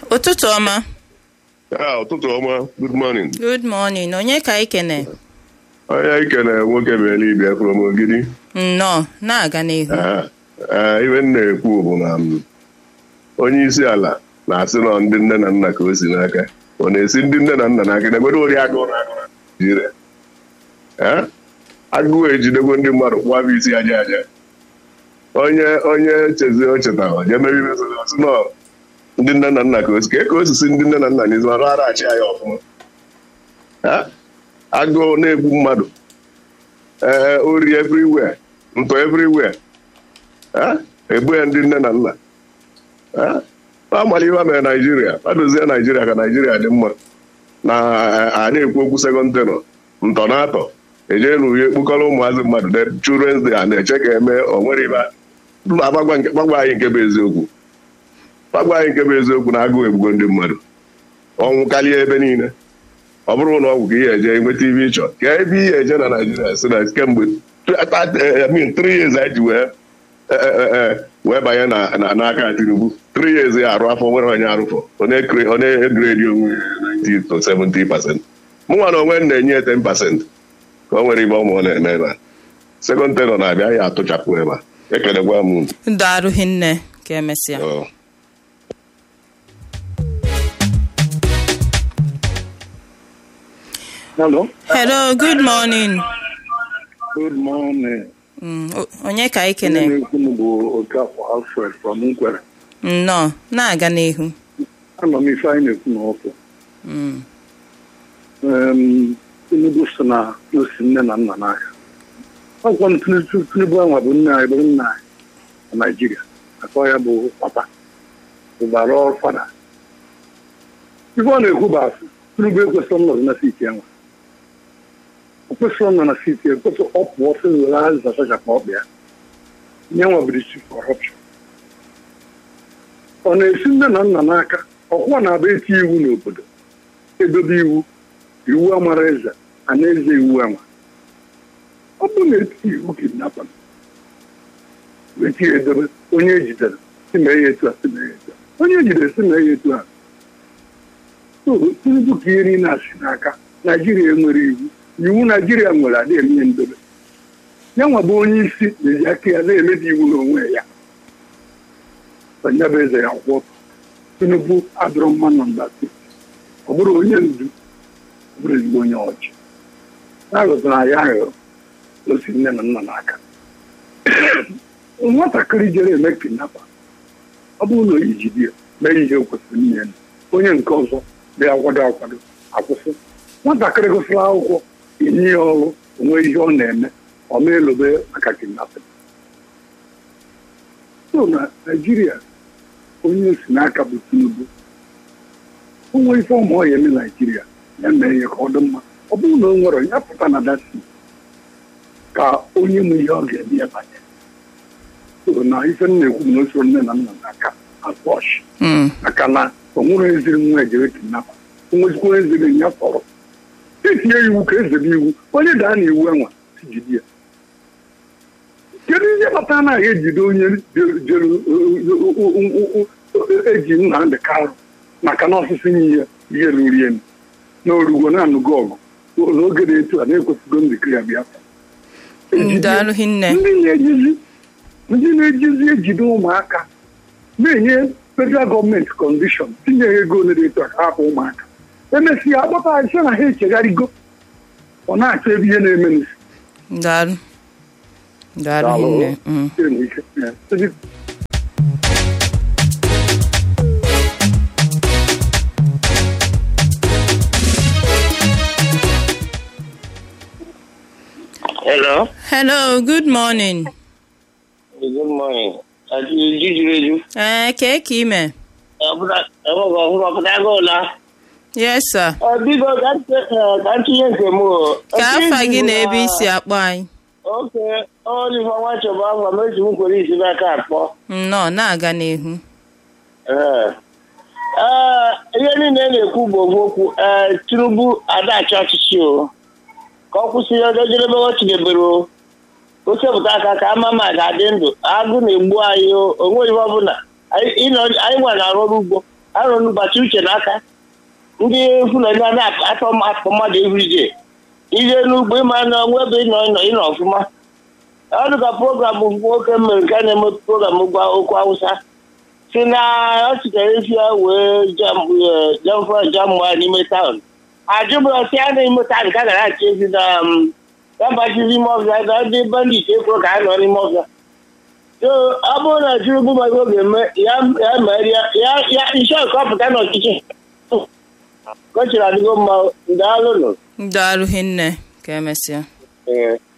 ụtụtụ ọma Ah, ụtụtụ ọma good morning good morning onye ka anyị kene onye ikene nwoke bụ eluigwe from ogidi nnọọ na-aga n'ihu Ah, ah, iwe m na-ekwu bụ na m, onye isi ala na-asị na ndị nne na nna ka o si n'aka ọ na-esi ndị nne na nna n'aka na-egwere ori agụụ na agụụ na Naịjirịa Ah, agụụ ejidego ndị mmadụ kwaba isi aja aja onye onye chezi o chetara je mere ibe sị na ndị nne na nna ka o si ka o sisi ndị nne na nna n'izu arụ araghachi ya ọfụma Ah, agụụ na-egbu mmadụ ee ori everywhere ntọ everywhere Ah, egbu ya ndị nne na nna Ah, amala ihe mere naijiria adozie naijiria ka naijiria dị mma na a na-ekwu okwu sekọnd tenọ ntọ na atọ ejee na uhe kpụkọrọ ụmụazị mmadụ de children's day a na-eche ka eme o nwere ibe gbagwa nke- gbagwa anyị nke bụ eziokwu gbagwa anyị nke bụ eziokwu na agụụ egbugo ndị mmadụ ọnwụ karịa ebe niile ọ bụrụ na ọgwụ ka ihe eje nweta ibe ịchọ ka ebe ihe eje na naijiria si na kemgbe I mean, three years anyị ji wee eh, eh, eh, wee banye na- na- n'aka tinubu three years ya arụ afọ nwere onye arụfọ onye kre- onye gredi onwe ya 90 to 70 pasent mụnwa na onwe m na-enye ya 10 pasent ka o nwere ibe ọmụ ọ na-eme ebe a sekọnd tenọ na-abịa ya atụchapụ ebe a ekelekwa m unu. ndụ arụghị nne ka emesịa Ọ. Hello. hello good morning Good morning. Mm, o- onye ka anyị Onye kene na-ekwu m bụ Okafọ Alfred from Nkwere. nnọọ na-aga n'ihu Anọ m ife anyị na-ekwu n'ọkụ. Mm, Em, Tinubu so na osi nne na nna n'aka. Ọkwa m Tinubu Tinubu anwa bụ nne anyị bụrụ nna anyị na Naịjirịa. Akọ ya bụ papa. Ụbara ọrụ fada. Ife ọ na-ekwu bụ asị. Tinubu ekwesịrị nnọdụ na siti enwe. O kwesịrị nọ na siti ekwesịrị ọ pụọ sị were azịza soja ka ọ bịa. Nye nwa bụ chief corruption. ọ na-esi nne na nna n'aka ọkwụwa na-abụ eti iwu n'obodo edobe iwu iwu amara eze a na-eze iwu ama ọ bụ na eti iwu kidnapa eti edobe onye ejidere si mee ya etu a si mee ya etu a onye ejidere si mee ya etu a so tinubu ka ihe niile asị n'aka naijiria nwere iwu iwu naijiria nwere adị eme ndobe ya nwa bụ onye isi na-eji aka ya na-emebi iwu n'onwe ya onye bụ eze ya kwụ ọtọ tinubu adọrọ mma nọ mba steeti ọ bụrụ onye ndu ọ bụrụ ezigbo onye ọchị na-aghọtara ya aghụghọ osi nne na nna n'aka nwatakịrị jere eme kidnapa ọ bụrụ na oyi jide ya mee ihe o kwesịrị ime ya onye nke ọzọ bịa akwado akwado akwụsị nwatakịrị gụsịrị akwụkwọ enye ya ọrụ onwe ihe ọ na-eme ọ ma elobe maka kidnapin so na naijiria onye si n'aka bụ tinubu onwe ife ọma ọ ya eme naijiria ya mee ihe ka ọ dị mma ọ bụrụ na o nwere ya pụta na dasi ka onye mụ ihe ọ ga-eme ya banye so na ife m na-ekwu bụ na o soro nne na nna n'aka azọshi mm, maka na o nwere eziri nwa ejere kidnapa onwezikwa onye ziri ya tọrọ etinye iwu ka ezebe iwu onye daa na iwu enwa si jide ya kedu ihe kpatara na ejide onye jere eji Nnamdị Kanụ maka na ọsịsị nye ya ihe ruru elu na orugbo na-anụgo ọgụ n'oge dị etu a na-ekwesịgo ndịkiri ya bịa ndụ arụghị nne ndị na-ejizi ndị na-ejizi ejide ụmụaka na-enye federal gọọmenti kọndishọn tinye ha ego ole dị etu a ka hapụ ụmụaka emesịa agbata anyị sị na ha echegharịgo ọ na-achọ ebe ihe na-eme n'isi ndụ arụ ndụ arụghị nne mm. Hello. hello good morning Good morning. Ati jijiri eju. ee kee ka ime Ọbụla enweghị ọhụrụ ọpụta ego ụla. yes sir Ọ biko ka m te- eh, ka m tinye nke m o. ka afa gị na ebe isi akpọ anyị Oke, Olive nwa chọba ngwa m eji m kwere isi n'aka akpọ. nnọọ na-aga n'ihu Ee. Ee, ihe niile na-ekwu bụ ofu okwu ee Tinubu adachi ọchịchị o ka ọ kwụsị ihe ọjọọ jedebe o tinyebere o o sepụta aka ka ama ma ga-adị ndụ agụ na-egbu anyị o onwe ihe ọbụla anyị ịnọ- anyị nwa na-arụ ọrụ ugbo arụrụ gbachi uche n'aka ndị fulani a na-atọ atọ mmadụ everyday ije n'ugbo ịma na onwe ebe ịnọ ịnọ ịnọ ọfụma ọ dị ka program nwoke mere nke a na-eme program gwa okwu awụsa si na ọ sitere isi ya wee jamfọ jamụa n'ime taụn ajụbụrụ si a na-ime taụn ka gara achị ezi na ya bachizi ime ọfịa na ndị bandit ekwuru ka a nọ n'ime ọfịa so ọ bụrụ na Tinubu maka oge eme ya ya mere ya ya isi ọka ọ pụta n'ọchịchị kọchiri adịgo mma daalụnụ daalụ hinne ka emesịa ee